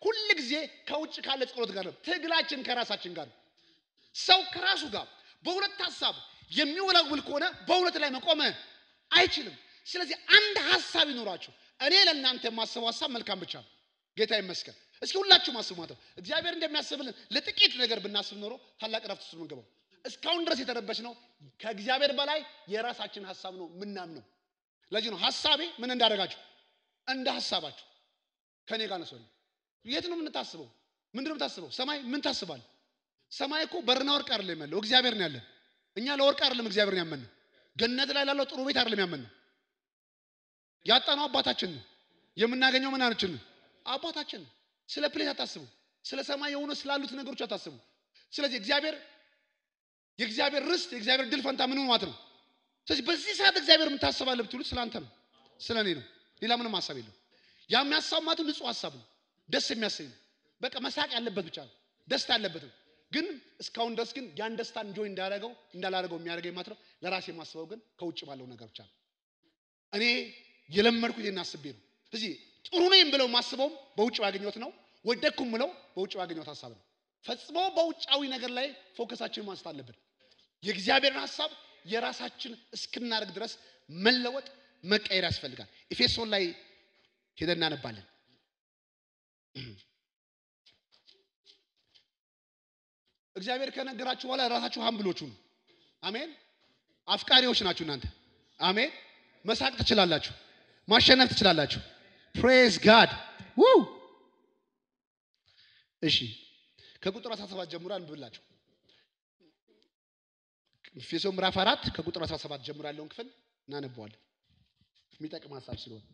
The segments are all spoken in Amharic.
ሁል ጊዜ ከውጭ ካለ ጸሎት ጋር ነው። ትግላችን ከራሳችን ጋር ነው። ሰው ከራሱ ጋር በሁለት ሀሳብ የሚወላውል ከሆነ በእውነት ላይ መቆም አይችልም። ስለዚህ አንድ ሀሳብ ይኖራችሁ። እኔ ለእናንተ የማስበው ሀሳብ መልካም ብቻ ነው። ጌታ ይመስገን። እስኪ ሁላችሁም አስቡ ማለት ነው። እግዚአብሔር እንደሚያስብልን ለጥቂት ነገር ብናስብ ኖሮ ታላቅ ረፍት ውስጥ ምንገባው። እስካሁን ድረስ የተረበች ነው ከእግዚአብሔር በላይ የራሳችን ሀሳብ ነው ምናምነው። ለዚህ ነው ሀሳቤ ምን እንዳደረጋችሁ እንደ ሀሳባችሁ ከኔ ጋር ነሰሉ። የት ነው የምንታስበው? ምንድን ነው የምታስበው? ሰማይ ምን ታስባል? ሰማይ እኮ በርና ወርቅ አይደለም ያለው እግዚአብሔር ነው ያለን። እኛ ለወርቅ አይደለም እግዚአብሔር ነው ያመንነው። ገነት ላይ ላለው ጥሩ ቤት አይደለም ያመንነው። ያጣነው አባታችን ነው። የምናገኘው ምናችን ነው? አባታችን ነው። ስለ ፕሌት አታስቡ። ስለ ሰማይ የሆነ ስላሉት ነገሮች አታስቡ። ስለዚህ እግዚአብሔር የእግዚአብሔር ርስት የእግዚአብሔር ድል ፈንታ ምን ማለት ነው? ስለዚህ በዚህ ሰዓት እግዚአብሔር የምታስባለህ ብትሉት ስለ አንተ ነው፣ ስለ እኔ ነው። ሌላ ምንም ሀሳብ የለም። ያ የሚያሳብ ማለት ንጹህ ሀሳብ ነው፣ ደስ የሚያሰኝ ነው። በቃ መሳቅ ያለበት ብቻ ነው፣ ደስታ ያለበት ነው። ግን እስካሁን ድረስ ግን ያን ደስታ እንጆይ እንዳደረገው እንዳላደረገው የሚያደርገኝ ማለት ነው። ለራሴ የማስበው ግን ከውጭ ባለው ነገር ብቻ ነው። እኔ የለመድኩት ይህን አስቤ ነው። ስለዚህ ጥሩ ነኝ ብለው ማስበውም በውጭ ባገኘሁት ነው። ወደኩም ብለው በውጭ ባገኘሁት ሀሳብ ነው። ፈጽሞ በውጫዊ ነገር ላይ ፎከሳችንን ማንሳት አለብን። የእግዚአብሔርን ሀሳብ የራሳችን እስክናደርግ ድረስ መለወጥ መቀየር ያስፈልጋል። ኤፌሶን ላይ ሄደን እናነባለን። እግዚአብሔር ከነገራችሁ በኋላ ራሳችሁ ሀምብሎቹ ነው። አሜን። አፍቃሪዎች ናችሁ እናንተ። አሜን። መሳቅ ትችላላችሁ፣ ማሸነፍ ትችላላችሁ። ፕሬዝ ጋድ ው እሺ፣ ከቁጥር 17 ጀምሮ አንብብላችሁ። ኤፌሶ ምዕራፍ 4 ከቁጥር 17 ጀምሮ ያለውን ክፍል እናነበዋለን። የሚጠቅም ሀሳብ ስለሆነ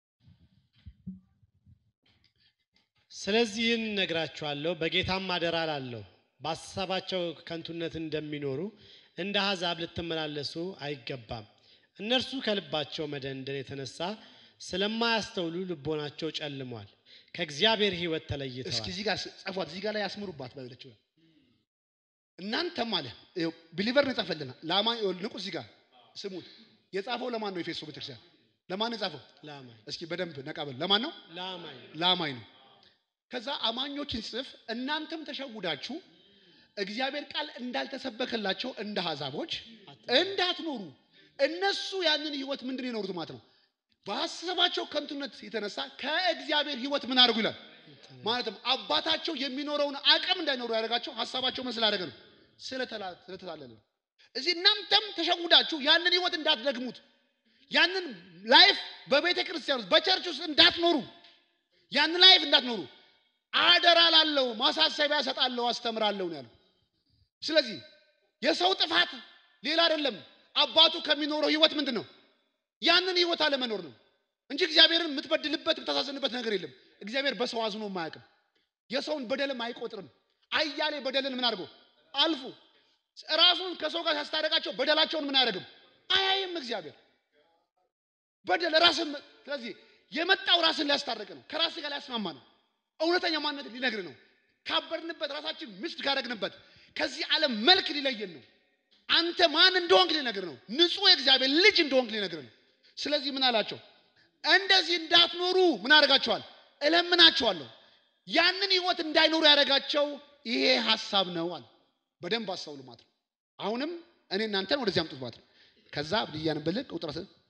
ስለዚህ ይህን እነግራችኋለሁ፣ በጌታም አደራ እላለሁ፣ በሐሳባቸው ከንቱነት እንደሚኖሩ እንደ አሕዛብ ልትመላለሱ አይገባም። እነርሱ ከልባቸው መደንደን የተነሳ ስለማያስተውሉ ልቦናቸው ጨልሟል፣ ከእግዚአብሔር ሕይወት እስኪ ተለይተዋል። እዚህ ጋር ጻፏት፣ እዚህ ጋር ላይ ያስምሩባት ባይለችው እናንተም አለ ቢሊቨር ነው የጻፈልናል። ለአማኝ ንቁ። እዚህ ጋር ስሙት። የጻፈው ለማን ነው? ኤፌሶ ቤተክርስቲያን ለማን ነው የጻፈው? ለአማኝ እስኪ በደንብ ነቃበል። ለማን ነው? ለአማኝ ለአማኝ ነው። ከዛ አማኞችን ጽፍ እናንተም ተሸውዳችሁ እግዚአብሔር ቃል እንዳልተሰበከላቸው እንደ አሕዛቦች እንዳትኖሩ እነሱ ያንን ህይወት ምንድን ነው የኖሩት ማለት ነው። በሀሳባቸው ከንቱነት የተነሳ ከእግዚአብሔር ህይወት ምን አድርጉ ይላል ማለትም አባታቸው የሚኖረውን አቅም እንዳይኖሩ ያደረጋቸው ሀሳባቸው ምን ስላደረገ ነው? ስለተላ- ስለተታለለ ነው። እዚህ እናንተም ተሸውዳችሁ ያንን ህይወት እንዳትደግሙት ያንን ላይፍ በቤተ ክርስቲያን ውስጥ በቸርች ውስጥ እንዳትኖሩ ያንን ላይፍ እንዳትኖሩ አደራ ላለው ማሳሰቢያ ሰጣለሁ፣ አስተምራለሁ ነው ያለው። ስለዚህ የሰው ጥፋት ሌላ አይደለም። አባቱ ከሚኖረው ህይወት ምንድን ነው? ያንን ህይወት አለመኖር ነው እንጂ እግዚአብሔርን የምትበድልበት የምታሳዝንበት ነገር የለም። እግዚአብሔር በሰው አዝኖ አያውቅም። የሰውን በደልም አይቆጥርም። አያሌ በደልን ምን አድርጎ አልፎ ራሱን ከሰው ጋር ሲያስታረቃቸው በደላቸውን ምን አያደርግም አያይም እግዚአብሔር በደል ራስን ስለዚህ የመጣው ራስን ሊያስታርቅ ነው። ከራስ ጋር ሊያስማማ ነው። እውነተኛ ማንነት ሊነግር ነው። ካበርንበት ራሳችን ምስድ ካደረግንበት ከዚህ ዓለም መልክ ሊለየን ነው። አንተ ማን እንደሆንክ ሊነግር ነው። ንጹሕ የእግዚአብሔር ልጅ እንደሆንክ ሊነግር ነው። ስለዚህ ምን አላቸው? እንደዚህ እንዳትኖሩ ምን አደርጋቸዋል? እለምናቸዋለሁ። ያንን ህይወት እንዳይኖሩ ያደረጋቸው ይሄ ሀሳብ ነው አለ። በደንብ አስተውሉ ማለት ነው። አሁንም እኔ እናንተን ወደዚህ አምጡት ማለት ነው። ከዛ ብያንብልህ ቁጥር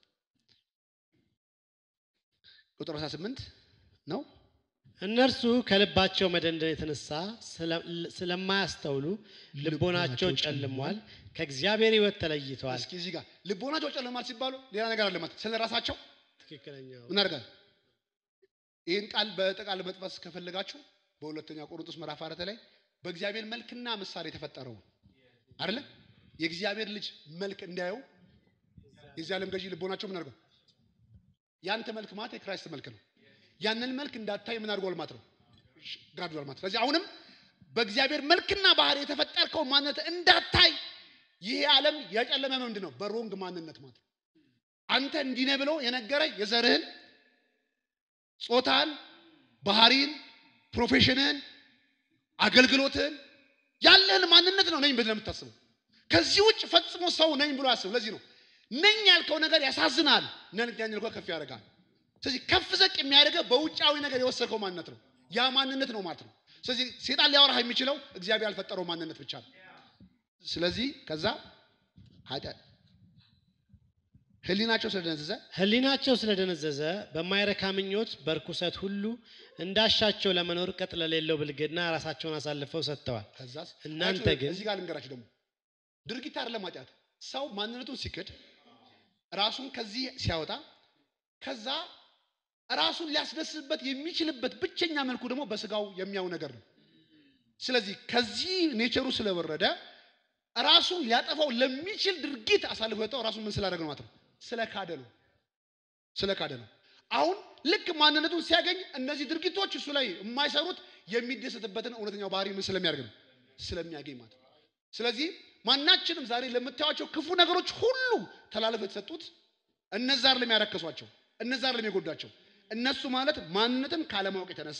ቁጥር 18 ነው። እነርሱ ከልባቸው መደንደን የተነሳ ስለ- ስለማያስተውሉ ልቦናቸው ጨልሟል፣ ከእግዚአብሔር ሕይወት ተለይተዋል። እስኪ እዚህ ጋር ልቦናቸው ጨለማል ሲባሉ ሌላ ነገር አለ ማለት ስለ ራሳቸው ትክክለኛው ምን አድርጋል? ይህን ቃል በጠቃል መጥበስ ከፈለጋችሁ በሁለተኛ ቆሮንቶስ ምዕራፍ አራት ላይ በእግዚአብሔር መልክና ምሳሌ የተፈጠረው አይደለ? የእግዚአብሔር ልጅ መልክ እንዳየው የዚህ ዓለም ገዢ ልቦናቸው ምን አድርገው ያንተ መልክ ማለት የክራይስት መልክ ነው። ያንን መልክ እንዳታይ ምን አድርጓል ማለት ነው ጋርዷል ማለት። ስለዚህ አሁንም በእግዚአብሔር መልክና ባህሪ የተፈጠርከው ማንነት እንዳታይ ይሄ ዓለም ያጨለመ ምንድን ነው? በሮንግ ማንነት ማለት ነው። አንተ እንዲህ ነህ ብሎ የነገረ የዘርህን፣ ጾታን፣ ባህሪን፣ ፕሮፌሽንህን፣ አገልግሎትህን ያለህን ማንነት ነው ነኝ ብለህ የምታስበው። ከዚህ ውጭ ፈጽሞ ሰው ነኝ ብሎ ያስብ። ለዚህ ነው ነኝ ያልከው ነገር ያሳዝናል፣ ነኝ ያልከው ከፍ ያደርጋል። ስለዚህ ከፍ ዘቅ የሚያደርገው በውጫዊ ነገር የወሰድከው ማንነት ነው። ያ ማንነት ነው ማለት ነው። ስለዚህ ሴጣን ሊያወራህ የሚችለው እግዚአብሔር ያልፈጠረው ማንነት ብቻ ነው። ስለዚህ ከዛ ኃጢአት ህሊናቸው ስለደነዘዘ ሕሊናቸው ስለደነዘዘ በማይረካ ምኞት በርኩሰት ሁሉ እንዳሻቸው ለመኖር ቅጥ ለሌለው ብልግና ራሳቸውን አሳልፈው ሰጥተዋል። ከዛስ እናንተ አያችሁ፣ ግን እዚህ ጋር ልንገራችሁ ደግሞ ድርጊት አይደለም ኃጢአት። ሰው ማንነቱን ሲክድ ራሱን ከዚህ ሲያወጣ ከዛ ራሱን ሊያስደስበት የሚችልበት ብቸኛ መልኩ ደግሞ በስጋው የሚያው ነገር ነው። ስለዚህ ከዚህ ኔቸሩ ስለወረደ ራሱን ሊያጠፋው ለሚችል ድርጊት አሳልፎ የሰጠው ራሱን ምን ስላደረገ ነው ማለት ነው? ስለካደ ነው። ስለካደ ነው። አሁን ልክ ማንነቱን ሲያገኝ እነዚህ ድርጊቶች እሱ ላይ የማይሰሩት የሚደሰትበትን እውነተኛው ባህሪ ምን ስለሚያደርግ ነው? ስለሚያገኝ ማለት ነው። ስለዚህ ማናችንም ዛሬ ለምታዩቸው ክፉ ነገሮች ሁሉ ተላልፈው የተሰጡት እነዛ አይደለም ያረከሷቸው፣ እነዛ አይደለም የጎዷቸው። እነሱ ማለት ማንነትን ካለማወቅ የተነሳ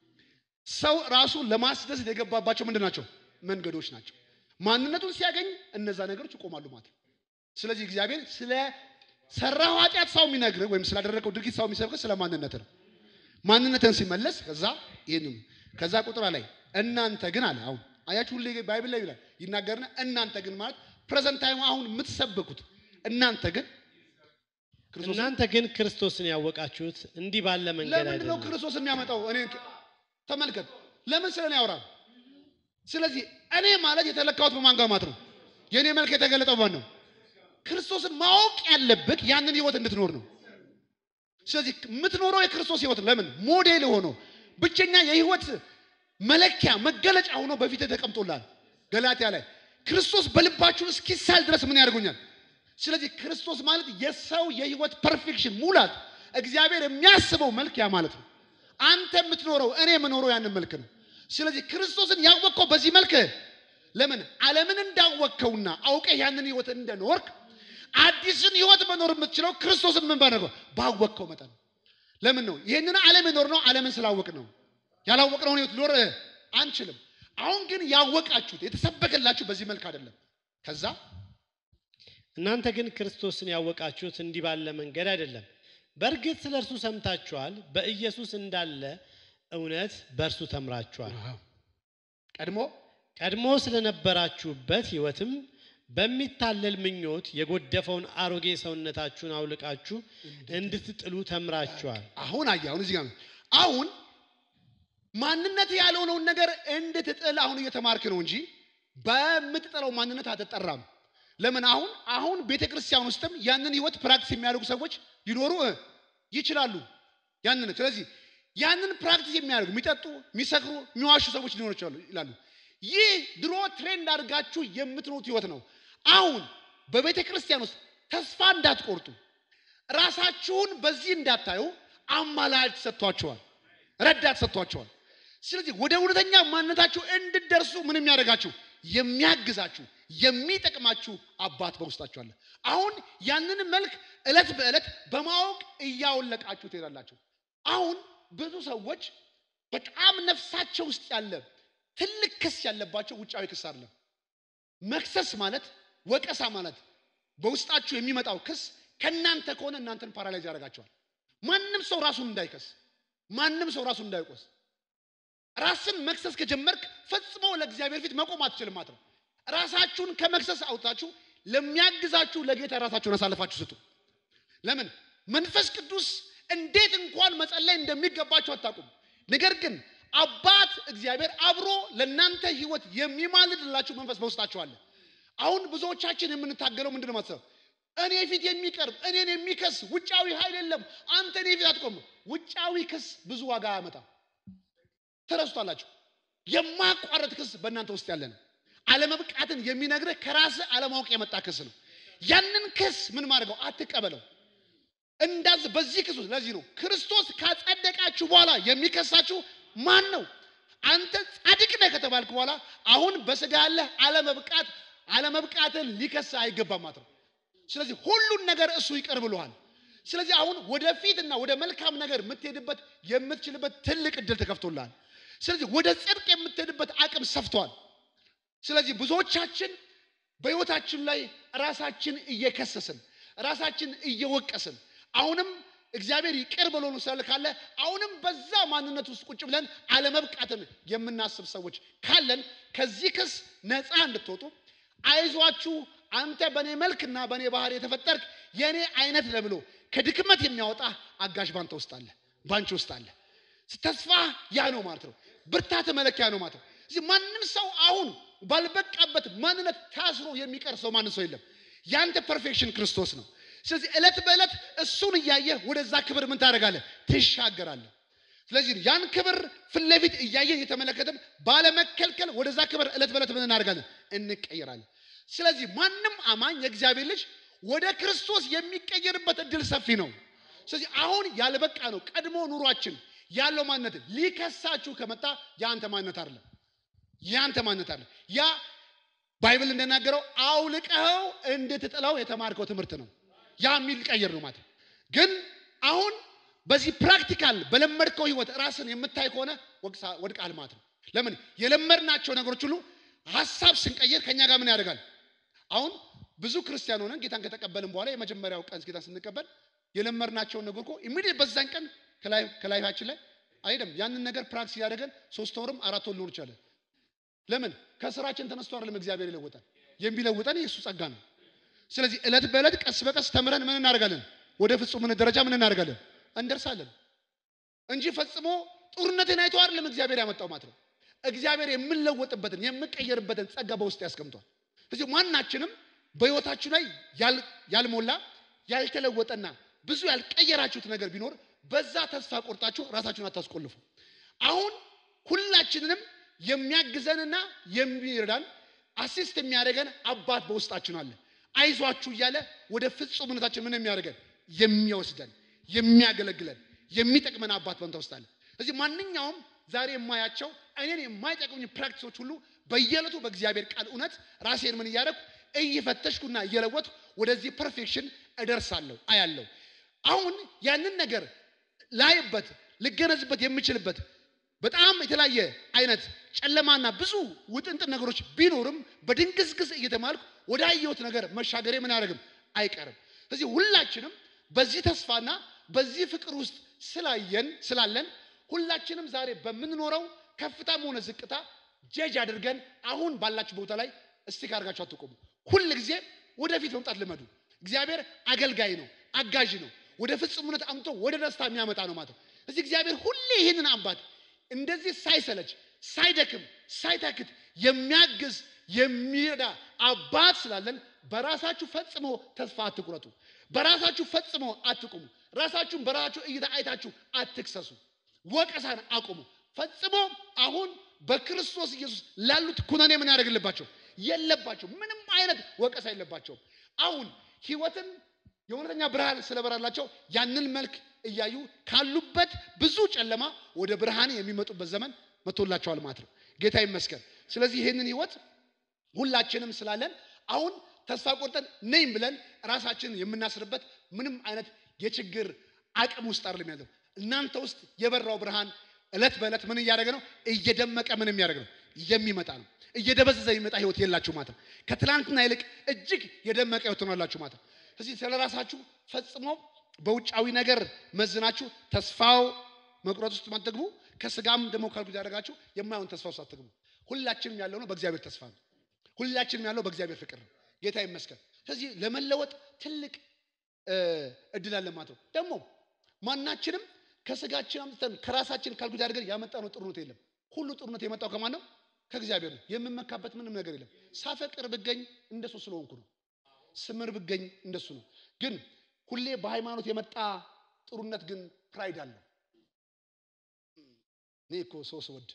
ሰው ራሱን ለማስደሰት የገባባቸው ምንድን ናቸው? መንገዶች ናቸው። ማንነቱን ሲያገኝ እነዛ ነገሮች ይቆማሉ ማለት ነው። ስለዚህ እግዚአብሔር ስለ ሰራው ኃጢአት ሰው የሚነግር ወይም ስላደረገው ድርጊት ሰው የሚሰብክ ስለ ማንነት ነው። ማንነትን ሲመለስ ከዛ ይህንም ከዛ ቁጥር ላይ እናንተ ግን አለ አሁን አያችሁ ሁሌ ባይብል ላይ ይላል ይናገርና እናንተ ግን ማለት ፕሬዘንት ታይም አሁን የምትሰብኩት እናንተ ግን ክርስቶስ እናንተ ግን ክርስቶስን ያወቃችሁት እንዲህ ባለ መንገድ ለምንድን ነው አይደለም። ክርስቶስ የሚያመጣው? እኔ ተመልከት፣ ለምን ስለ እኔ ያወራል? ስለዚህ እኔ ማለት የተለካሁት በማን ጋር ማለት ነው? የእኔ መልክ የተገለጠው ማን ነው? ክርስቶስን ማወቅ ያለብህ ያንን ህይወት እንድትኖር ነው። ስለዚህ የምትኖረው የክርስቶስ ህይወት ነው። ለምን ሞዴል ሆኖ ብቸኛ የህይወት መለኪያ መገለጫ ሆኖ በፊት ተቀምጦላል። ገላትያ ላይ ክርስቶስ በልባችሁ እስኪሳል ድረስ ምን ያደርጉኛል? ስለዚህ ክርስቶስ ማለት የሰው የህይወት ፐርፌክሽን ሙላት፣ እግዚአብሔር የሚያስበው መልክ ያ ማለት ነው። አንተ የምትኖረው እኔ የምኖረው ያንን መልክ ነው። ስለዚህ ክርስቶስን ያወቅከው በዚህ መልክ ለምን ዓለምን እንዳወቅከውና አውቀህ ያንን ህይወት እንደኖርክ አዲስን ህይወት መኖር የምትችለው ክርስቶስን ምን ባደረገው ባወቅከው መጠን። ለምን ነው ይህንን ዓለም የኖር ነው? ዓለምን ስላወቅ ነው። ያላወቅነውን ህይወት ሊኖር አንችልም። አሁን ግን ያወቃችሁት የተሰበከላችሁ በዚህ መልክ አይደለም። ከዛ እናንተ ግን ክርስቶስን ያወቃችሁት እንዲህ ባለ መንገድ አይደለም። በእርግጥ ስለ እርሱ ሰምታችኋል፣ በኢየሱስ እንዳለ እውነት በእርሱ ተምራችኋል። ቀድሞ ቀድሞ ስለነበራችሁበት ህይወትም በሚታለል ምኞት የጎደፈውን አሮጌ ሰውነታችሁን አውልቃችሁ እንድትጥሉ ተምራችኋል። አሁን አየህ፣ አሁን እዚህ ጋር ነው። አሁን ማንነት ያልሆነውን ነገር እንድትጥል አሁን እየተማርክ ነው እንጂ በምትጥለው ማንነት አትጠራም። ለምን አሁን አሁን ቤተ ክርስቲያን ውስጥም ያንን ህይወት ፕራክቲስ የሚያደርጉ ሰዎች ሊኖሩ እ ይችላሉ። ያንን ስለዚህ ያንን ፕራክቲስ የሚያደርጉ የሚጠጡ፣ የሚሰክሩ፣ የሚዋሹ ሰዎች ሊኖሩ ይችላሉ ይላሉ። ይህ ድሮ ትሬንድ አድርጋችሁ የምትኖሩት ህይወት ነው። አሁን በቤተ ክርስቲያን ውስጥ ተስፋ እንዳትቆርጡ ራሳችሁን በዚህ እንዳታዩ አማላጅ ሰጥቷቸዋል፣ ረዳት ሰጥቷቸዋል። ስለዚህ ወደ እውነተኛ ማንነታችሁ እንድደርሱ ምን የሚያደርጋችሁ የሚያግዛችሁ የሚጠቅማችሁ አባት በውስጣችሁ አለ። አሁን ያንን መልክ ዕለት በዕለት በማወቅ እያወለቃችሁ ትሄዳላችሁ። አሁን ብዙ ሰዎች በጣም ነፍሳቸው ውስጥ ያለ ትልቅ ክስ ያለባቸው ውጫዊ ክስ አይደለም። መክሰስ ማለት ወቀሳ ማለት በውስጣችሁ የሚመጣው ክስ ከእናንተ ከሆነ እናንተን ፓራላይዝ ያደርጋቸዋል። ማንም ሰው ራሱን እንዳይከስ፣ ማንም ሰው ራሱን እንዳይቆስ ራስን መክሰስ ከጀመርክ ፈጽሞ ለእግዚአብሔር ፊት መቆም አትችልም ማለት ነው። ራሳችሁን ከመክሰስ አውጥታችሁ ለሚያግዛችሁ ለጌታ ራሳችሁን አሳልፋችሁ ስጡ። ለምን መንፈስ ቅዱስ እንዴት እንኳን መጸለይ እንደሚገባችሁ አታውቁም። ነገር ግን አባት እግዚአብሔር አብሮ ለእናንተ ህይወት የሚማልድላችሁ መንፈስ በውስጣችሁ አለ። አሁን ብዙዎቻችን የምንታገለው ምንድን ነው ማሰብ እኔ ፊት የሚቀርብ እኔን የሚከስ ውጫዊ ኃይል የለም። አንተ እኔ ፊት አትቆም። ውጫዊ ክስ ብዙ ዋጋ አያመጣም። ተረስቷላችሁ። የማቋረጥ ክስ በእናንተ ውስጥ ያለ ነው። አለመብቃትን የሚነግርህ ከራስህ አለማወቅ የመጣ ክስ ነው። ያንን ክስ ምን ማድረገው አትቀበለው። እንዳዝ በዚህ ክስ ውስጥ ለዚህ ነው ክርስቶስ ካጸደቃችሁ በኋላ የሚከሳችሁ ማን ነው? አንተ ጻድቅ ነህ ከተባልክ በኋላ አሁን በስጋ ያለህ አለመብቃት አለመብቃትን ሊከስ አይገባም ማለት ነው። ስለዚህ ሁሉን ነገር እሱ ይቅር ብሎሃል። ስለዚህ አሁን ወደፊትና ወደ መልካም ነገር የምትሄድበት የምትችልበት ትልቅ እድል ተከፍቶልሃል። ስለዚህ ወደ ጽድቅ የምትሄድበት አቅም ሰፍቷል። ስለዚህ ብዙዎቻችን በሕይወታችን ላይ ራሳችን እየከሰስን ራሳችን እየወቀስን አሁንም እግዚአብሔር ይቅር ብሎን ስላለ ካለ አሁንም በዛ ማንነት ውስጥ ቁጭ ብለን አለመብቃትን የምናስብ ሰዎች ካለን ከዚህ ክስ ነፃ እንድትወጡ አይዟችሁ አንተ በእኔ መልክና በእኔ ባህሪ የተፈጠርክ የእኔ አይነት ለብሎ ከድክመት የሚያወጣ አጋዥ ባንተ ውስጥ አለ፣ ባንቺ ውስጥ አለ። ተስፋ ያ ነው ማለት ነው። ብርታት መለኪያ ነው ማለት ነው። እዚህ ማንም ሰው አሁን ባልበቃበት ማንነት ታስሮ የሚቀር ሰው ማንም ሰው የለም። ያንተ ፐርፌክሽን ክርስቶስ ነው። ስለዚህ ዕለት በዕለት እሱን እያየህ ወደዛ ክብር ምን ታደርጋለህ? ትሻገራለህ። ስለዚህ ያን ክብር ፊት ለፊት እያየን እየተመለከትን ባለመከልከል ወደዛ ክብር ዕለት በዕለት ምን እናደርጋለን? እንቀየራለን። ስለዚህ ማንም አማኝ የእግዚአብሔር ልጅ ወደ ክርስቶስ የሚቀየርበት እድል ሰፊ ነው። ስለዚህ አሁን ያልበቃ ነው ቀድሞ ኑሯችን ያለው ማንነት ሊከሳችሁ ከመጣ የአንተ ማንነት አይደለም፣ የአንተ ማንነት አይደለም። ያ ባይብል እንደናገረው አውልቀኸው እንድትጥለው የተማርከው ትምህርት ነው። ያ የሚቀየር ነው ማለት ነው። ግን አሁን በዚህ ፕራክቲካል በለመድከው ህይወት ራስን የምታይ ከሆነ ወድቃል ማለት ነው። ለምን የለመድናቸው ነገሮች ሁሉ ሀሳብ ስንቀይር ከኛ ጋር ምን ያደርጋል? አሁን ብዙ ክርስቲያን ሆነን ጌታን ከተቀበልን በኋላ የመጀመሪያው ቀን ጌታን ስንቀበል የለመድናቸውን ነገር እኮ ኢሚዲየት በዛን ቀን ከላይፋችን ላይ አይደለም ያንን ነገር ፕራክቲስ ያደረገን ሶስት ወርም አራት ወር ሊሆን ይችላል። ለምን ከስራችን ተነስቶ አይደለም እግዚአብሔር ይለውጣል። የሚለውጠን የእሱ ጸጋ ነው። ስለዚህ ዕለት በዕለት ቀስ በቀስ ተምረን ምን እናደርጋለን? ወደ ፍጹምነት ደረጃ ምን እናደርጋለን? እንደርሳለን እንጂ ፈጽሞ ጡርነትን አይቶ አይደለም እግዚአብሔር ያመጣው ማለት ነው። እግዚአብሔር የምንለወጥበትን የምንቀየርበትን ጸጋ በውስጥ ያስቀምጧል። ስለዚህ ማናችንም በህይወታችሁ ላይ ያልሞላ ያልተለወጠና ብዙ ያልቀየራችሁት ነገር ቢኖር በዛ ተስፋ ቆርጣችሁ ራሳችሁን አታስቆልፉ። አሁን ሁላችንንም የሚያግዘንና የሚረዳን አሲስት የሚያደርገን አባት በውስጣችን አለ። አይዟችሁ እያለ ወደ ፍጹምነታችን ምን የሚያደርገን የሚወስደን የሚያገለግለን የሚጠቅመን አባት በንተ ውስጥ አለ። ስለዚህ ማንኛውም ዛሬ የማያቸው እኔን የማይጠቅሙኝ ፕራክቲሶች ሁሉ በየዕለቱ በእግዚአብሔር ቃል እውነት ራሴን ምን እያደረኩ እየፈተሽኩና እየለወጥኩ ወደዚህ ፐርፌክሽን እደርሳለሁ አያለሁ። አሁን ያንን ነገር ላይበት ልገነዝበት የምችልበት በጣም የተለያየ አይነት ጨለማና ብዙ ውጥንጥን ነገሮች ቢኖርም በድንግዝግዝ እየተማልኩ ወደ አየሁት ነገር መሻገሬ ምን አያደርግም አይቀርም። ስለዚህ ሁላችንም በዚህ ተስፋና በዚህ ፍቅር ውስጥ ስላየን ስላለን ሁላችንም ዛሬ በምንኖረው ከፍታም ሆነ ዝቅታ ጀጅ አድርገን አሁን ባላችሁ ቦታ ላይ እስቲክ አድርጋችሁ አትቆሙ። ሁል ጊዜ ወደፊት መምጣት ልመዱ። እግዚአብሔር አገልጋይ ነው፣ አጋዥ ነው። ወደ ፍጹምነት አምጥቶ ወደ ደስታ የሚያመጣ ነው ማለት ነው። እዚህ እግዚአብሔር ሁሌ ይህንን አባት እንደዚህ ሳይሰለች ሳይደክም ሳይታክት የሚያግዝ የሚረዳ አባት ስላለን በራሳችሁ ፈጽሞ ተስፋ አትቁረጡ። በራሳችሁ ፈጽሞ አትቁሙ። ራሳችሁን በራሳችሁ እይታ አይታችሁ አትክሰሱ። ወቀሳን አቁሙ። ፈጽሞ አሁን በክርስቶስ ኢየሱስ ላሉት ኩነኔ ምን ያደርግልባቸው የለባቸው። ምንም አይነት ወቀሳ የለባቸውም። አሁን ህይወትን የእውነተኛ ብርሃን ስለበራላቸው ያንን መልክ እያዩ ካሉበት ብዙ ጨለማ ወደ ብርሃን የሚመጡበት ዘመን መጥቶላቸዋል ማለት ነው። ጌታ ይመስገን። ስለዚህ ይህንን ህይወት ሁላችንም ስላለን አሁን ተስፋ ቆርጠን ነኝ ብለን ራሳችንን የምናስርበት ምንም አይነት የችግር አቅም ውስጥ አይደለም ያለው። እናንተ ውስጥ የበራው ብርሃን እለት በእለት ምን እያደረገ ነው? እየደመቀ ምን የሚያደርግ ነው? የሚመጣ ነው። እየደበዘዘ የሚመጣ ህይወት የላችሁ ማለት ነው። ከትላንትና ይልቅ እጅግ የደመቀ ህይወት ሆናላችሁ ማለት ነው። ስለዚህ ስለ ራሳችሁ ፈጽሞ በውጫዊ ነገር መዝናችሁ ተስፋው መቁረጥ ውስጥ ማትገቡ፣ ከስጋም ደግሞ ካልኩ ያደረጋችሁ የማይሆን ተስፋ ውስጥ አትገቡ። ሁላችንም ያለው ነው በእግዚአብሔር ተስፋ ነው። ሁላችንም ያለው በእግዚአብሔር ፍቅር ነው። ጌታ ይመስገን። ስለዚህ ለመለወጥ ትልቅ እድል አለ ማለት ነው። ደግሞ ማናችንም ከስጋችን አምጥተን ከራሳችን ካልኩት አድርገን ያመጣነው ጥሩነት የለም። ሁሉ ጥሩነት የመጣው ከማን ነው? ከእግዚአብሔር ነው። የምመካበት ምንም ነገር የለም። ሳፈቅር ብገኝ እንደሱ ስለሆንኩ ነው። ስምር ብገኝ እንደሱ ነው። ግን ሁሌ በሃይማኖት የመጣ ጥሩነት ግን ፕራይድ አለው። እኔ እኮ ሰው ስወድ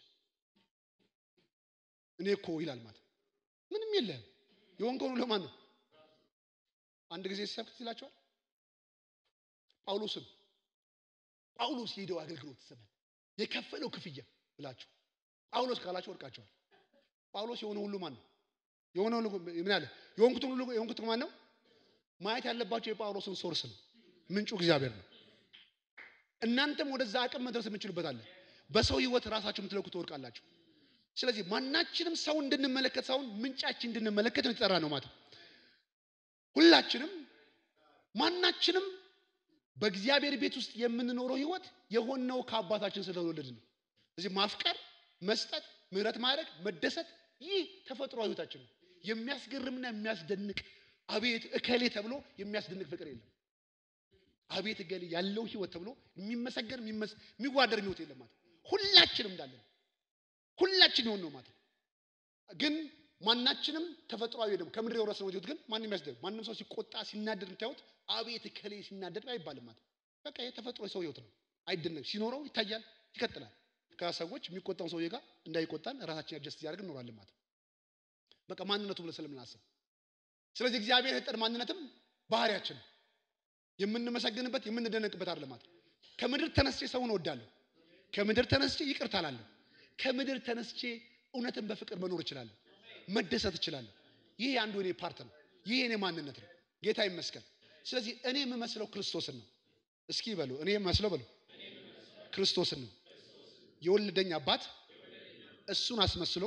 እኔ እኮ ይላል ማለት ምንም የለም። የሆንከው ነው ለማን ነው? አንድ ጊዜ ሲሰብክ ይላቸዋል ጳውሎስን ጳውሎስ የሄደው አገልግሎት ዘመን የከፈለው ክፍያ ብላችሁ ጳውሎስ ካላችሁ ወድቃቸዋል። ጳውሎስ የሆነ ሁሉ ማን ነው? የሆነ ሁሉ ምን አለ? የሆንኩትን ሁሉ የሆንኩት ማን ነው? ማየት ያለባቸው የጳውሎስን ሶርስ ነው። ምንጩ እግዚአብሔር ነው። እናንተም ወደዛ አቅም መድረስ የምችሉበት አለ። በሰው ህይወት ራሳችሁ የምትለኩ ትወድቃላችሁ። ስለዚህ ማናችንም ሰው እንድንመለከት ሳይሆን ምንጫችን እንድንመለከት ነው የተጠራ ነው ማለት ነው። ሁላችንም ማናችንም በእግዚአብሔር ቤት ውስጥ የምንኖረው ህይወት የሆነው ከአባታችን ስለተወለድ ነው። ስለዚህ ማፍቀር፣ መስጠት፣ ምህረት ማድረግ፣ መደሰት ይህ ተፈጥሮ ህይወታችን ነው። የሚያስገርምና የሚያስደንቅ አቤት እከሌ ተብሎ የሚያስደንቅ ፍቅር የለም። አቤት እገሌ ያለው ህይወት ተብሎ የሚመሰገን የሚዋደር ህይወት የለም ማለት ሁላችንም እንዳለን ሁላችን የሆን ነው ማለት ግን ማናችንም ተፈጥሯዊ ደግሞ ከምድር የወረስነው ህይወት ግን ማንም ያስደግ ማንም ሰው ሲቆጣ ሲናደድ የምታዩት አቤት እከሌ ሲናደድ አይባልም ማለት በቃ ይሄ ተፈጥሮ የሰው ህይወት ነው። አይደነቅ ሲኖረው ይታያል፣ ይቀጥላል። ከሰዎች የሚቆጣውን ሰውዬ ጋር እንዳይቆጣን ራሳችን አጀስት እያደረግን እንኖራለን ማለት በቃ ማንነቱ ብለን ስለምናስብ ስለዚህ እግዚአብሔር የሰጠን ማንነትም ባህሪያችን ነው። የምንመሰግንበት የምንደነቅበት አይደለም ማለት ከምድር ተነስቼ ሰውን እወዳለሁ። ከምድር ተነስቼ ይቅርታ እላለሁ። ከምድር ተነስቼ እውነትን በፍቅር መኖር እችላለሁ። መደሰት እችላለሁ። ይህ አንዱ የኔ ፓርት ነው። ይህ የኔ ማንነት ነው። ጌታ ይመስገን። ስለዚህ እኔ የምመስለው ክርስቶስን ነው። እስኪ በሉ እኔ የምመስለው በሉ ክርስቶስን ነው። የወለደኝ አባት እሱን አስመስሎ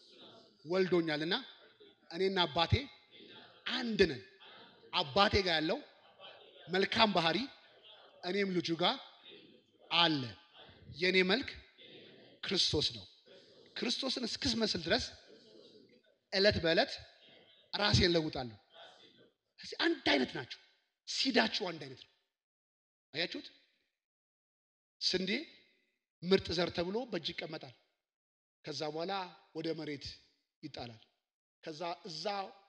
ወልዶኛልና እኔና አባቴ አንድ ነን። አባቴ ጋር ያለው መልካም ባህሪ እኔም ልጁ ጋር አለ። የእኔ መልክ ክርስቶስ ነው። ክርስቶስን እስክስመስል ድረስ ዕለት በዕለት ራሴን ለውጣለሁ። ስለዚህ አንድ አይነት ናቸው። ሲዳችሁ አንድ አይነት ነው። አያችሁት? ስንዴ ምርጥ ዘር ተብሎ በእጅ ይቀመጣል። ከዛ በኋላ ወደ መሬት ይጣላል። ከዛ እዛ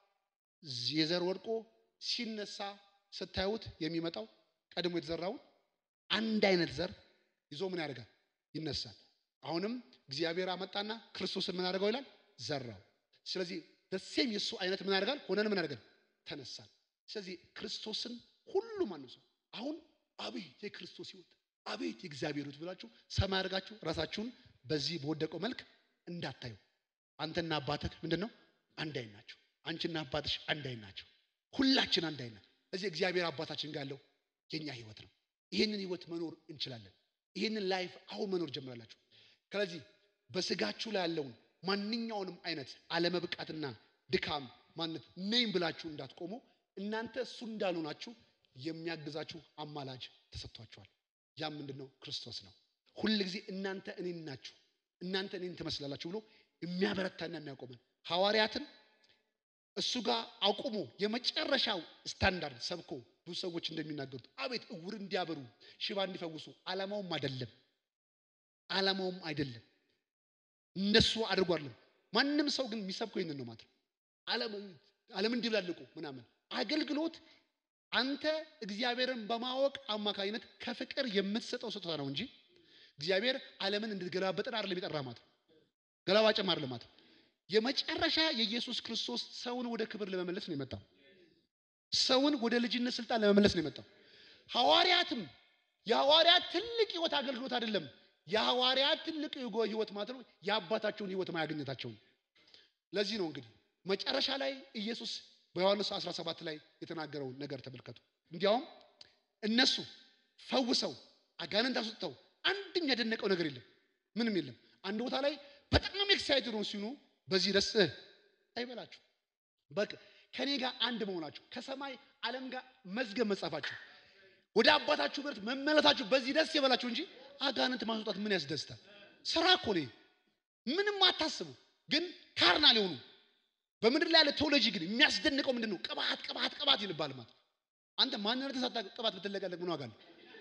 የዘር ወድቆ ሲነሳ ስታዩት የሚመጣው ቀድሞ የተዘራውን አንድ አይነት ዘር ይዞ ምን ያደርጋል? ይነሳል። አሁንም እግዚአብሔር አመጣና ክርስቶስን ምን አደርገው ይላል? ዘራው። ስለዚህ ደሴም የእሱ አይነት ምን ያደርጋል? ሆነን ምን ያደርጋል? ተነሳል። ስለዚህ ክርስቶስን ሁሉ ማንም ሰው አሁን አቤት የክርስቶስ ህይወት አቤት የእግዚአብሔር ህይወት ብላችሁ ሰማይ አድርጋችሁ ራሳችሁን በዚህ በወደቀው መልክ እንዳታዩ። አንተና አባትህ ምንድን ነው? አንድ አይን ናቸው። አንቺና አባትሽ አንድ አይን ናቸው። ሁላችን አንድ አይን ናቸው። እዚህ እግዚአብሔር አባታችን ጋር ያለው የኛ ህይወት ነው። ይህንን ህይወት መኖር እንችላለን። ይህንን ላይፍ አሁን መኖር ጀምራላችሁ። ስለዚህ በስጋችሁ ላይ ያለውን ማንኛውንም አይነት አለመብቃትና ድካም ማነት ነኝ ብላችሁ እንዳትቆሙ እናንተ እሱ እንዳልሆናችሁ የሚያግዛችሁ አማላጅ ተሰጥቷችኋል። ያም ምንድን ነው? ክርስቶስ ነው። ሁል ጊዜ እናንተ እኔን ናችሁ፣ እናንተ እኔን ትመስላላችሁ ብሎ የሚያበረታና የሚያቆመን ሐዋርያትን እሱ ጋር አቁሞ የመጨረሻው ስታንዳርድ ሰብኮ ብዙ ሰዎች እንደሚናገሩት አቤት እውር እንዲያበሩ ሽባ እንዲፈውሱ ዓላማውም አይደለም ዓላማውም አይደለም እንደሱ አድርጎ አይደለም። ማንም ሰው ግን የሚሰብከው ይህንን ነው ማለት ነው። ዓለም እንዲላልቁ ምናምን አገልግሎት አንተ እግዚአብሔርን በማወቅ አማካኝነት ከፍቅር የምትሰጠው ስጦታ ነው እንጂ እግዚአብሔር ዓለምን እንድትገላበጥን አይደለም የጠራ ማለት ነው። ገላባጭም አይደለም ማለት ነው። የመጨረሻ የኢየሱስ ክርስቶስ ሰውን ወደ ክብር ለመመለስ ነው የመጣው። ሰውን ወደ ልጅነት ስልጣን ለመመለስ ነው የመጣው። ሐዋርያትም የሐዋርያት ትልቅ ህይወት አገልግሎት አይደለም። የሐዋርያት ትልቅ ህይወት ማለት ነው የአባታቸውን ህይወት ማያገኘታቸው ነው። ለዚህ ነው እንግዲህ መጨረሻ ላይ ኢየሱስ በዮሐንስ 17 ላይ የተናገረውን ነገር ተመልከቱ። እንዲያውም እነሱ ፈውሰው አጋንንት አስወጥተው አንድም ያደነቀው ነገር የለም፣ ምንም የለም። አንድ ቦታ ላይ በጣም ኤክሳይትድ ነው ሲኑ በዚህ ደስ አይበላችሁ። በቃ ከኔ ጋር አንድ መሆናችሁ ከሰማይ ዓለም ጋር መዝገብ መጻፋችሁ ወደ አባታችሁ ብረት መመለሳችሁ በዚህ ደስ ይበላችሁ እንጂ አጋንንት ማስወጣት ምን ያስደስታል? ስራ እኮ ነው። ምንም አታስቡ። ግን ካርናል የሆኑ በምድር ላይ ያለ ቴዎሎጂ ግን የሚያስደንቀው ምንድን ነው? ቅባት ቅባት ቅባት ይልባል ማለት አንተ ማንነት ሳታ ቅባት ብትለቀለቅ ምን ዋጋ አለው?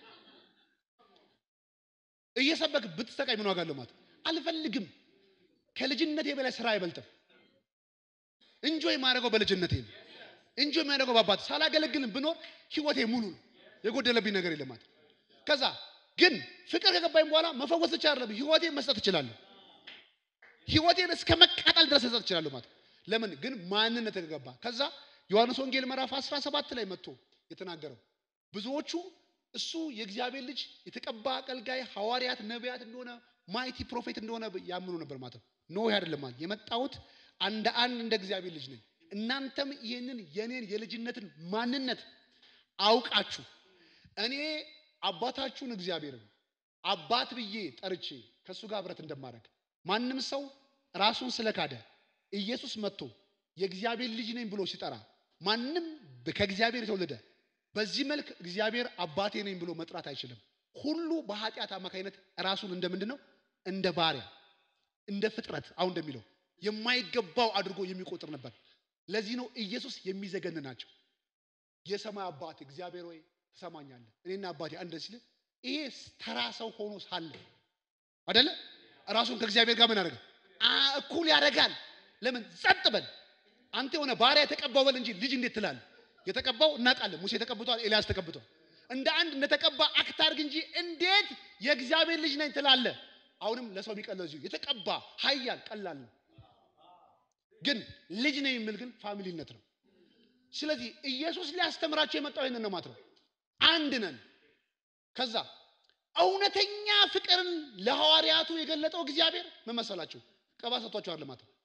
እየሰበክ ብትሰቃይ ምን ዋጋ አለው ማለት አልፈልግም። ከልጅነቴ በላይ ስራ አይበልጥም። እንጆይ የማደርገው በልጅነቴ ነው። እንጆይ የሚያደርገው በአባት ሳላገለግልም ብኖር ህይወቴ ሙሉ ነው። የጎደለብኝ ነገር የለም ማለት ከዛ ግን ፍቅር ከገባኝ በኋላ መፈወስ ብቻ አይደለም ህይወቴን መስጠት እችላለሁ። ህይወቴን እስከ መቃጠል ድረስ መስጠት እችላለሁ ማለት ለምን ግን ማንነት ከገባ ከዛ ዮሐንስ ወንጌል ምዕራፍ 17 ላይ መጥቶ የተናገረው ብዙዎቹ እሱ የእግዚአብሔር ልጅ የተቀባ አገልጋይ ሐዋርያት ነቢያት እንደሆነ ማይቲ ፕሮፌት እንደሆነ ያምኑ ነበር ማለት ነው። ኖ አይደለም ማለት የመጣሁት አንድ አንድ እንደ እግዚአብሔር ልጅ ነኝ። እናንተም ይህንን የኔን የልጅነትን ማንነት አውቃችሁ እኔ አባታችሁን እግዚአብሔርን አባት ብዬ ጠርቼ ከእሱ ጋር ህብረት እንደማደርግ ማንም ሰው ራሱን ስለካደ ኢየሱስ መጥቶ የእግዚአብሔር ልጅ ነኝ ብሎ ሲጠራ ማንም ከእግዚአብሔር የተወለደ በዚህ መልክ እግዚአብሔር አባቴ ነኝ ብሎ መጥራት አይችልም። ሁሉ በኃጢአት አማካኝነት ራሱን እንደ ምንድን ነው? እንደ ባሪያ እንደ ፍጥረት አሁን እንደሚለው የማይገባው አድርጎ የሚቆጥር ነበር። ለዚህ ነው ኢየሱስ የሚዘገን ናቸው። የሰማይ አባት እግዚአብሔር ወይ ትሰማኛለህ፣ እኔና አባቴ አንድ ሲል ይሄ ተራ ሰው ሆኖ ሳለ አደለ ራሱን ከእግዚአብሔር ጋር ምን ያደርጋል? እኩል ያደርጋል። ለምን ጸጥ በል አንተ የሆነ ባሪያ የተቀባው በል እንጂ ልጅ እንዴት ትላለህ? የተቀባው እናውቃለን። ሙሴ ተቀብቷል፣ ኤልያስ ተቀብቷል። እንደ አንድ እንደተቀባ አክት አድርግ እንጂ እንዴት የእግዚአብሔር ልጅ ነኝ ትላለህ? አሁንም ለሰው የሚቀለው እዚሁ የተቀባ ኃያል ቀላል ነው። ግን ልጅ ነኝ የሚል ግን ፋሚሊነት ነው። ስለዚህ ኢየሱስ ሊያስተምራቸው የመጣው ይህንን ነው ማለት ነው። አንድ ነን። ከዛ እውነተኛ ፍቅርን ለሐዋርያቱ የገለጠው እግዚአብሔር ምን መሰላችሁ? ቀባ ሰጥቷቸዋል ማለት ነው።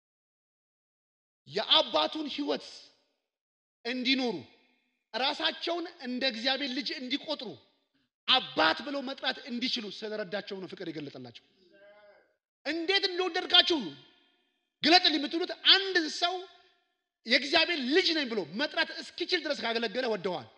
የአባቱን ሕይወት እንዲኖሩ ራሳቸውን እንደ እግዚአብሔር ልጅ እንዲቆጥሩ አባት ብለው መጥራት እንዲችሉ ስለረዳቸው ነው ፍቅር የገለጠላቸው። እንዴት እንደወደድካችሁ ግለጥልኝ የምትሉት አንድን ሰው የእግዚአብሔር ልጅ ነኝ ብሎ መጥራት እስኪችል ድረስ ካገለገለ ወደዋል።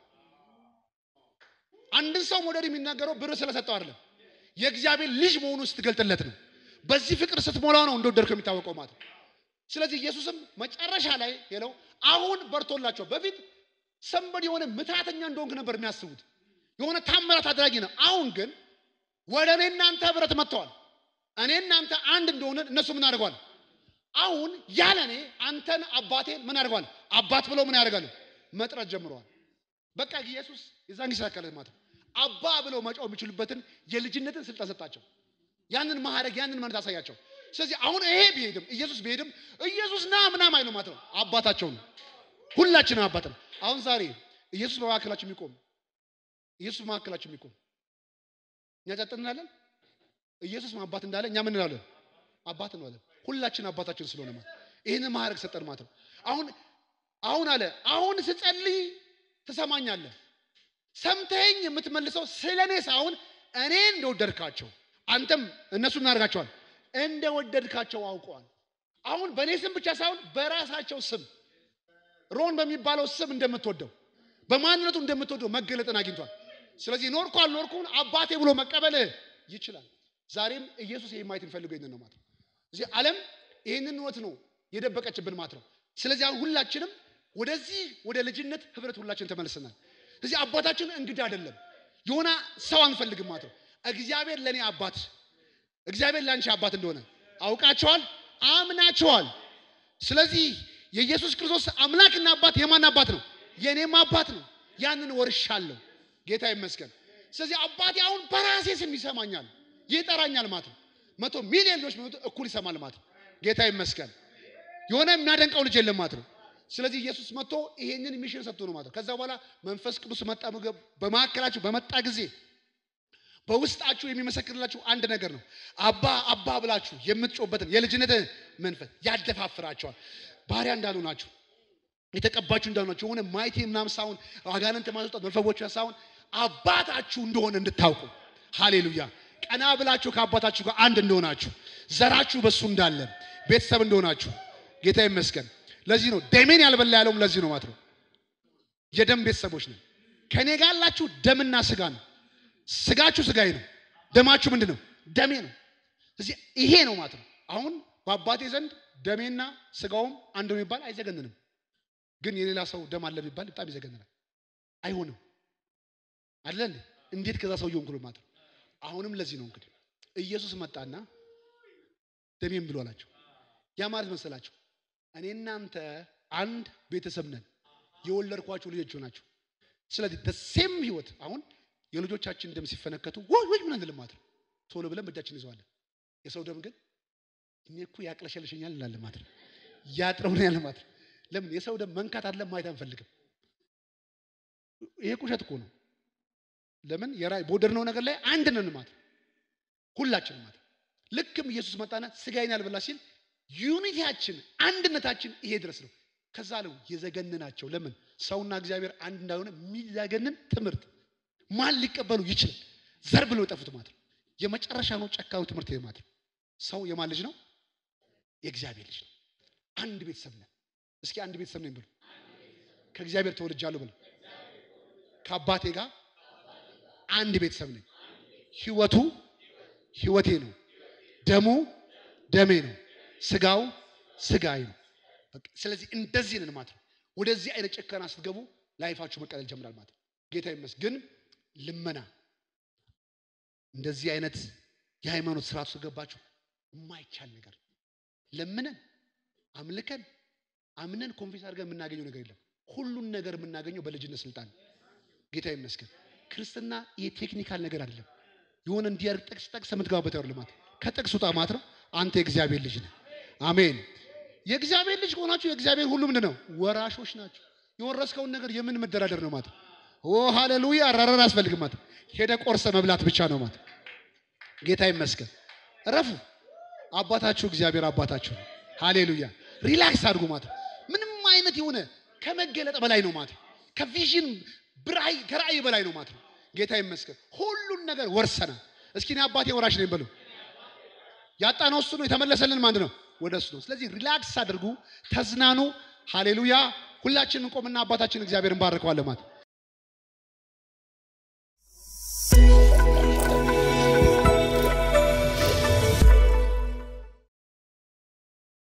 አንድን ሰው መውደድ የሚናገረው ብር ስለሰጠው አይደለም፣ የእግዚአብሔር ልጅ መሆኑ ስትገልጥለት ነው። በዚህ ፍቅር ስትሞላው ነው እንደወደድከው የሚታወቀው ማለት ነው። ስለዚህ ኢየሱስም መጨረሻ ላይ ሄለው አሁን በርቶላቸው በፊት ሰንበድ የሆነ ምትሃተኛ እንደሆንክ ነበር የሚያስቡት የሆነ ታምራት አድራጊ ነው። አሁን ግን ወደ እኔ እናንተ ህብረት መጥተዋል። እኔ እናንተ አንድ እንደሆነ እነሱ ምን አድርገዋል? አሁን ያለ እኔ አንተን አባቴን ምን አድርገዋል? አባት ብለው ምን ያደርጋሉ? መጥራት ጀምረዋል። በቃ ኢየሱስ የዛን ጊዜ ያካለት ማለት ነው። አባ ብለው መጫው የሚችሉበትን የልጅነትን ስልጣን ሰጣቸው። ያንን ማዕረግ ያንን መነት አሳያቸው። ስለዚህ አሁን ይሄ ቢሄድም ኢየሱስ ቢሄድም ኢየሱስ ና ምናም አይሉ ማለት ነው። አባታቸው ነው። ሁላችንም አባት ነው። አሁን ዛሬ ኢየሱስ በመካከላቸው የሚቆም ኢየሱስ በመካከላቸው የሚቆም እኛ ጸጥ እንላለን። ኢየሱስ አባት እንዳለ እኛ ምን እንላለን? አባት እንላለን። ሁላችን አባታችን ስለሆነ ማለት ይህንን ማዕረግ ሰጠን ማለት ነው። አሁን አሁን አለ አሁን ስጸልይ ትሰማኛለህ። ሰምተኸኝ የምትመልሰው ስለ እኔ ሳይሆን እኔ እንደወደድካቸው አንተም እነሱ እናደርጋቸዋል እንደወደድካቸው አውቀዋል። አሁን በእኔ ስም ብቻ ሳይሆን በራሳቸው ስም ሮን በሚባለው ስም እንደምትወደው በማንነቱ እንደምትወደው መገለጥን አግኝቷል። ስለዚህ ኖርኩ አልኖርኩን አባቴ ብሎ መቀበል ይችላል። ዛሬም ኢየሱስ ይህ ማየት የሚፈልገው ይህንን ነው ማለት ነው። እዚህ ዓለም ይህንን እውነት ነው የደበቀችብን ማለት ነው። ስለዚህ አሁን ሁላችንም ወደዚህ ወደ ልጅነት ህብረት ሁላችን ተመልሰናል። እዚህ አባታችን እንግዳ አይደለም፣ የሆነ ሰው አንፈልግም ማለት ነው። እግዚአብሔር ለእኔ አባት እግዚአብሔር ለአንቺ አባት እንደሆነ አውቃቸዋል፣ አምናቸዋል። ስለዚህ የኢየሱስ ክርስቶስ አምላክና አባት የማን አባት ነው? የእኔም አባት ነው። ያንን ወርሻለሁ። ጌታ ይመስገን። ስለዚህ አባቴ አሁን በራሴ ስም ይሰማኛል፣ ይጠራኛል ማለት ነው። መቶ ሚሊዮን ልጆች ቢመጡ እኩል ይሰማል ማለት ነው። ጌታ ይመስገን። የሆነ የሚያደንቀው ልጅ የለም ማለት ነው። ስለዚህ ኢየሱስ መጥቶ ይሄንን ሚሽን ሰጥቶ ነው ማለት ነው። ከዛ በኋላ መንፈስ ቅዱስ መጣ። በመካከላችሁ በመጣ ጊዜ በውስጣችሁ የሚመሰክርላችሁ አንድ ነገር ነው። አባ አባ ብላችሁ የምትጮበትን የልጅነት መንፈስ ያደፋፍራቸዋል። ባሪያ እንዳሉ ናችሁ፣ የተቀባችሁ እንዳሉ ናችሁ። የሆነ ማይቴ ምናምን ሳይሆን አጋንንት ማስወጣት መፈወቻ ሳይሆን አባታችሁ እንደሆነ እንድታውቁ። ሃሌሉያ! ቀና ብላችሁ ከአባታችሁ ጋር አንድ እንደሆናችሁ፣ ዘራችሁ በሱ እንዳለ ቤተሰብ እንደሆናችሁ ጌታ ይመስገን። ለዚህ ነው ደሜን ያልበላ ያለውም ለዚህ ነው ማለት ነው። የደም ቤተሰቦች ነው። ከኔ ጋር ያላችሁ ደምና ስጋ ነው። ስጋችሁ ስጋዬ ነው፣ ደማችሁ ምንድን ነው? ደሜ ነው። ስለዚህ ይሄ ነው ማለት ነው። አሁን በአባቴ ዘንድ ደሜና ስጋውም አንድ ነው የሚባል አይዘገንንም። ግን የሌላ ሰው ደም አለ የሚባል በጣም ይዘገንናል። አይሆንም አይደለ እንዴ? እንዴት ከዛ ሰው እየሆንኩ ነው ማለት ነው። አሁንም ለዚህ ነው እንግዲህ ኢየሱስ መጣና ደሜም ብሎ አላቸው። ያ ማለት መሰላቸው እኔ እናንተ አንድ ቤተሰብ ነን፣ የወለድኳቸው ልጆች ናቸው። ስለዚህ ደሴም ህይወት አሁን የልጆቻችን ደም ሲፈነከቱ ወይ ወይ ምን አንልም ማለት ነው። ቶሎ ብለን በእጃችን ይዘዋለን። የሰው ደም ግን እኔ እኮ ያቅለሸልሸኛል እንላለን ማለት ነው። ያጥረውናል ማለት ነው። ለምን የሰው ደም መንካት አይደለም ማየት አንፈልግም። ይሄ ቁሸት እኮ ነው። ለምን የራይ በወደድነው ነገር ላይ አንድ ነን ማለት ነው። ሁላችንም ማለት ነው። ልክም ኢየሱስ መጣና ስጋዬን ያልበላ ሲል ዩኒቲያችን አንድነታችን ይሄ ድረስ ነው። ከዛ ነው የዘገንናቸው። ለምን ሰውና እግዚአብሔር አንድ እንዳልሆነ የሚዘገንን ትምህርት ማን ሊቀበሉ ይችላል? ዘር ብለው የጠፉት ማለት ነው። የመጨረሻ ነው ጨካዩ ትምህርት ይሄ ማለት ነው። ሰው የማን ልጅ ነው? የእግዚአብሔር ልጅ ነው። አንድ ቤተሰብ ነን። እስኪ አንድ ቤተሰብ ነኝ ብሎ ከእግዚአብሔር ተወልጃለሁ ብሎ ከአባቴ ጋር አንድ ቤተሰብ ነኝ። ህይወቱ ህይወቴ ነው። ደሙ ደሜ ነው። ስጋው ስጋዬ ነው። በቃ ስለዚህ እንደዚህ ነን ማለት ነው። ወደዚህ አይነት ጭከና ስትገቡ ላይፋችሁ መቀለል ጀምራል ማለት ነው። ጌታ ይመስገን። ልመና እንደዚህ አይነት የሃይማኖት ስርዓት ውስጥ ገባችሁ የማይቻል ነገር ለምነን አምልከን አምነን ኮንፌስ አድርገን የምናገኘው ነገር የለም። ሁሉን ነገር የምናገኘው በልጅነት ስልጣን። ጌታ ይመስገን። ክርስትና የቴክኒካል ነገር አይደለም። የሆነ እንዲያርግ ጥቅስ ጠቅስ የምትገባበት ያው ልማት ከጥቅሱ ጣማት ነው። አንተ የእግዚአብሔር ልጅ ነህ። አሜን። የእግዚአብሔር ልጅ ከሆናችሁ የእግዚአብሔር ሁሉ ምንድን ነው? ወራሾች ናቸው። የወረስከውን ነገር የምን መደራደር ነው ማለት ኦ ሃሌሉያ። አራራር አያስፈልግም ማለት ሄደ ቆርሰ መብላት ብቻ ነው ማለት ጌታ ይመስገን። እረፉ። አባታችሁ እግዚአብሔር አባታችሁ ነው። ሃሌሉያ። ሪላክስ አድርጉ ማለት ነው። ምንም አይነት የሆነ ከመገለጥ በላይ ነው ማለት ነው። ከቪዥን ብራይ ከራእይ በላይ ነው ማለት ነው። ጌታ ይመስገን። ሁሉን ነገር ወርሰናል። እስኪ እኔ አባቴ ወራሽ ነኝ በሉ። ያጣነው እሱ ነው። የተመለሰልን ማን ነው? ወደ እሱ ነው። ስለዚህ ሪላክስ አድርጉ፣ ተዝናኑ። ሃሌሉያ። ሁላችንን እንቆምና አባታችን እግዚአብሔር እንባርከዋለን ማለት